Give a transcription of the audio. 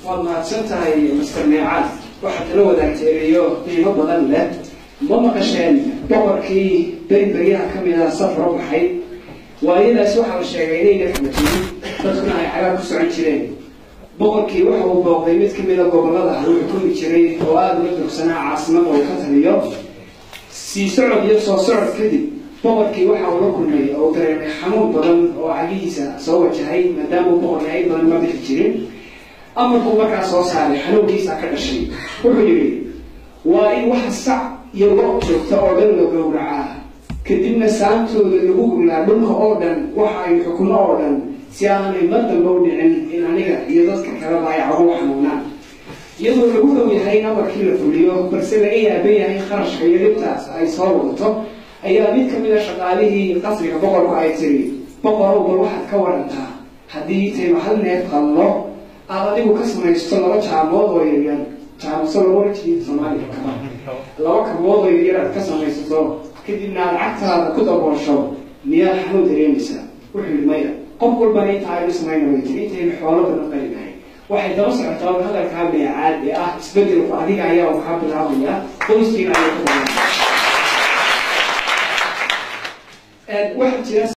waad mahadsan tahay master neecaad waxaad nala wadaagteereeyo qiimo badan leh ma maqasheen boqorkii beri beryaha ka mid ah safar u baxay waayadaasi waxaa la sheegay inayna kala jirin dadkuna ay cagaar ku socon jireen boqorkii waxa uu booqday mid ka mid a gobollada uu xukumi jiray oo aada uga dursanaa caasimada uu ka taliyo sii socod iyo soo socod kadib boqorkii waxa uu la kulmay oo dareemay xanuun badan oo cagihiisa soo wajahay maadaama uu boqorkii ay badan ma bixi jirin amarkuu markaa soo saaray xanuunkiisa ka dhashay wuxuu yidhi waa in waxa sac iyo lo joogta oo dhan la gowracaa kadibna saantooda lagu gulaa dhulka oo dhan waxa ay xukumo oo dhan si aanay mar damba u dhicin in aniga iyo dadka kaleba ay cagu xanuunaan iyadoo lagu dhow yahay in amarkii la fuliyo balse laga yaaban yahay kharashka iyo dhibtaas ay soo wadato ayaa mid ka mid a shaqaalihii qasriga boqorku ay tiri boqorow bal waxaad ka warantaa haddii tayba hal neef qallo aad adigu ka samaysto laba jaamood oo yaryar jaamuso laba wajii soomaaliya kaba laba kabood oo yaryar aad ka samaysato kadibna aad cagtaada ku daboosho miyaad xanuun dareemaysaa wuxuu yidhi maya qof walbana inta aynu samayna way tiri intaynu xoolo badan qalinahay waxay daba socotaa hadalkaa beecaad ee ah isbedelku adiga ayaa uu kaa bilaabaya qoyskiina ayaa ku badan waxaa jira